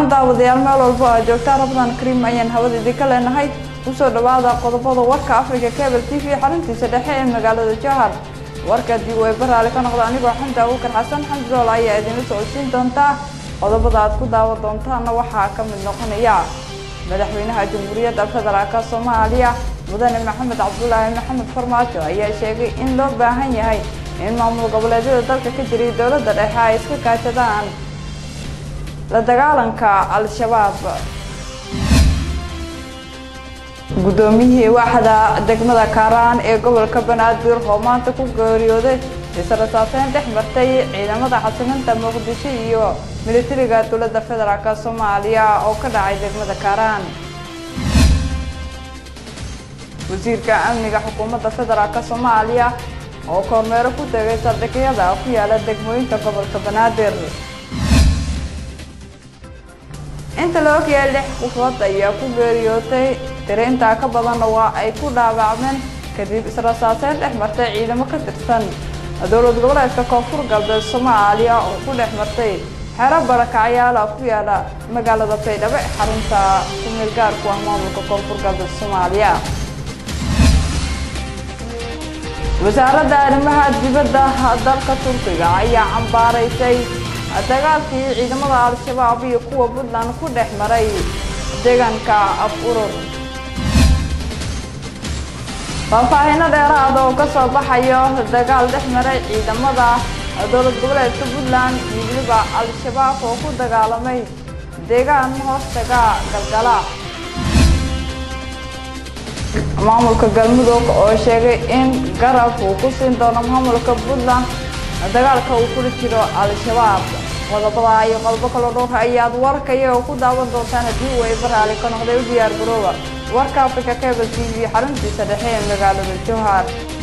wacan daawadayaal meel walbo aa joogtaa rabadaan kariim ayaan hawada idinka leenahay kusoo dhawaada qodobada warka africa cable t v xaruntiisa dhexe ee magaalada jowhar warka dib way baraale ka noqda anigoo xamdi abuukar xasan xamdi dool ayaa idinla socodsiin doontaa qodobada aad ku daawan doontaana waxaa ka mid noqonaya madaxweynaha jamhuuriyadda federaalk soomaaliya mudane maxamed cabdulaahi maxamed farmaajo ayaa sheegay in loo baahan yahay in maamul goboleedyada dalka ka jiray dowladda dhexe ay iska kaashadaan la dagaalanka al-shabaab guddoomiyihii waaxda degmada kaaraan ee gobolka banaadir oo maanta ku geeriyooday israsaaseyn dhex martay ciidamada xasilinta muqdisho iyo militariga dowladda federaalk soomaaliya oo ka dhacay degmada kaaraan wasiirka amniga xukuumadda federaalk soomaaliya oo kormeero ku tegay saldhigyada ku yaala degmooyinka gobolka banaadir inta la ogyahay lix qofood ayaa ku geeriyootay tiri intaa ka badanna waa ay ku dhaawacmeen kadib israsaaseyn dhex martay ciidamo ka tirsan dowlad goboleedka koonfur galbeed soomaaliya oo ku dhex martay xero barakacyaala ku yaala magaalada baydhabo ee xarunta kumeel gaarku ah maamulka koonfur galbeed soomaaliya wasaaradda arrimaha dibadda dalka turkiga ayaa cambaaraysay dagaalkii ciidamada al-shabaab iyo kuwa puntland ku dhex maray deegaanka af urur faahfaahino dheeraada oo ka soo baxayo dagaal dhex maray ciidamada dowlad goboleedka puntland iyo weliba al-shabaab oo ku dagaalamay deegaan hoostaga galgala maamulka galmudug oo sheegay in garab uu ku siin doono maamulka puntland dagaalka uu kula jiro al-shabaab qodobada iyo qodobo kaloo dhowr ayaad warkaya oo ku daawan doontaan haddii uu ay baraali ka noqday u diyaar garooba warka africa cable t v xaruntiisa dhexe ee magaalada jowhar